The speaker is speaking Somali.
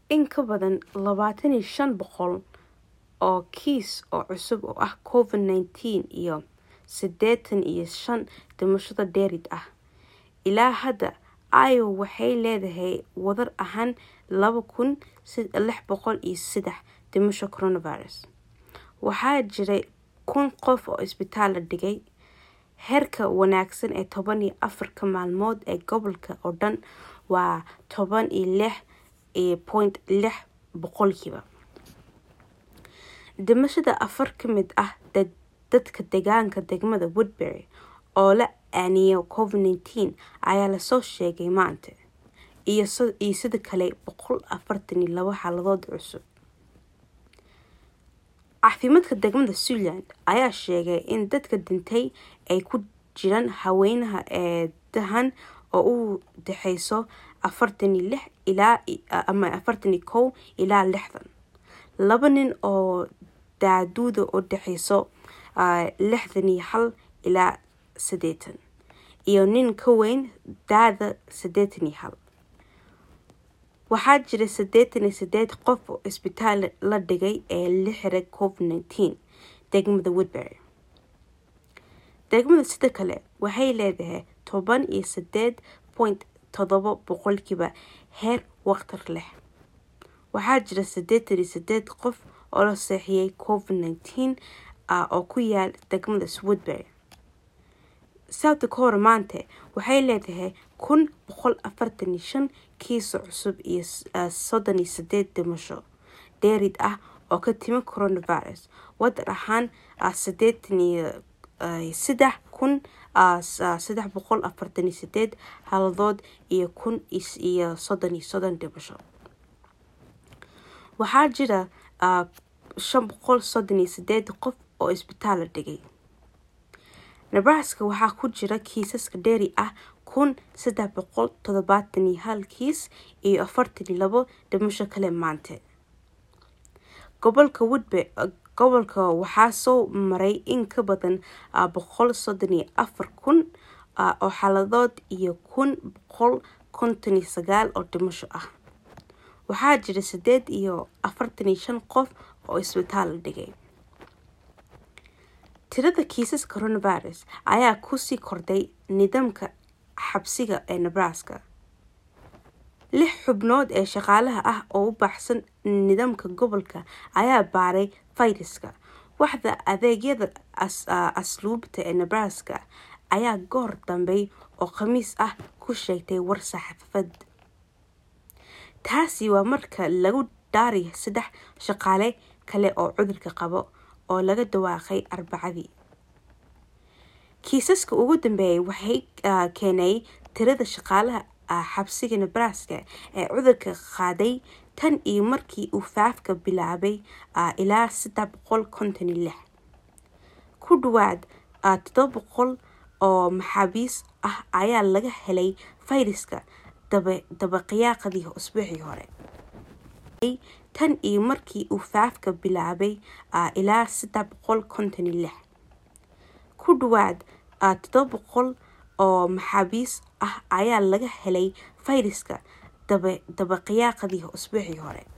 in ka badan labaatan iyo shan boqol oo kiis oo cusub oo ah covid nineteen iyo siddeetan iyo shan dhimashada dheerid ah ilaa hadda iowa waxay leedahay wadar ahaan laba kun lix boqol iyo saddex dhimasho coronavirus waxaa jiray kun qof oo isbitaal la dhigay heerka wanaagsan ee toban iyo afarka maalmood ee gobolka oo dhan waa toban iyo lix iyo point lix boqolkiiba dhimashada afar ka mid ah dadka deegaanka degmada woodbury oo la aaniyo covid nineteen ayaa lasoo sheegay maanta iyo sidoo kale boqol afartan iyo labo xaaladood cusub caafimaadka degmada suntland ayaa sheegay in dadka dhintay ay ku jiraan haweenaha ee dahan oo u dhexeyso afartan iyo lix ilaa ama afartan iyo kow ilaa lixdan laba nin oo daaduuda u dhexeyso lixdan iyo hal ilaa siddeetan iyo nin ka weyn daada siddeetan iyo hal waxaa jira siddeetan iyo sideed qof oo isbitaal la dhigay ee la xiray covid nineteen degmada woodbury degmada sida kale waxay leedahay toban iyo sideed point todoba boqolkiiba heer waqtar leh waxaa jira siddeetan iyo sideed qof oo la seexiyay covid nineteen oo ku yaal degmada woodbury south dakota maanta waxay leedahay kun boqol afartan iyo shan kiiso cusub iyo soddon iyo sideed dhimasho dheerid ah oo ka timi coronavirus wadar ahaan siddeetan iyo saddex kun saddex boqol afartan iyo sideed haladood iyo kun iyo soddon iyo soddon dhimasho waxaa jira shan boqol soddon iyo sideed qof oo isbitaal la dhigay nebraska waxaa ku jira kiisaska dheeri ah kun saddex boqol toddobaatan iyo hal kiis iyo afartan iyo labo dhimasho kale maanta gobolka woodbe gobolka waxaa soo maray in ka badan boqol soddon iyo afar kun oo xaaladood iyo kun boqol konton iyo sagaal oo dhimasho ah waxaa jira sideed iyo afartan iyo shan qof oo isbitaal la dhigay tirada kiisas coronavirus ayaa kusii kordhay nidaamka xabsiga ee nebraska lix xubnood ee shaqaalaha ah oo u baxsan nidaamka gobolka ayaa baaray fayraska waxda adeegyada asluubta ee nebraska ayaa goor dambey oo khamiis ah ku sheegtay war saxaafad taasi waa marka lagu dhaariy saddex shaqaale kale oo cudurka qabo oo laga dhawaaqay arbacadii kiisaska ugu dambeeyay waxay keenay tirada shaqaalaha xabsiga nebraska ee cudurka qaaday tan iyo markii uu faafka bilaabay ilaa saddex boqol konton iyo lix ku dhawaad toddoba boqol oo maxaabiis ah ayaa laga helay fayraska dabaqiyaaqadii usbuucii hore tan iyo markii uu faafka bilaabay ilaa saddex boqol konton iyo lix ku dhawaad toddoba boqol oo maxaabiis ah ayaa laga helay fayraska dabaqiyaaqadii usbuucii hore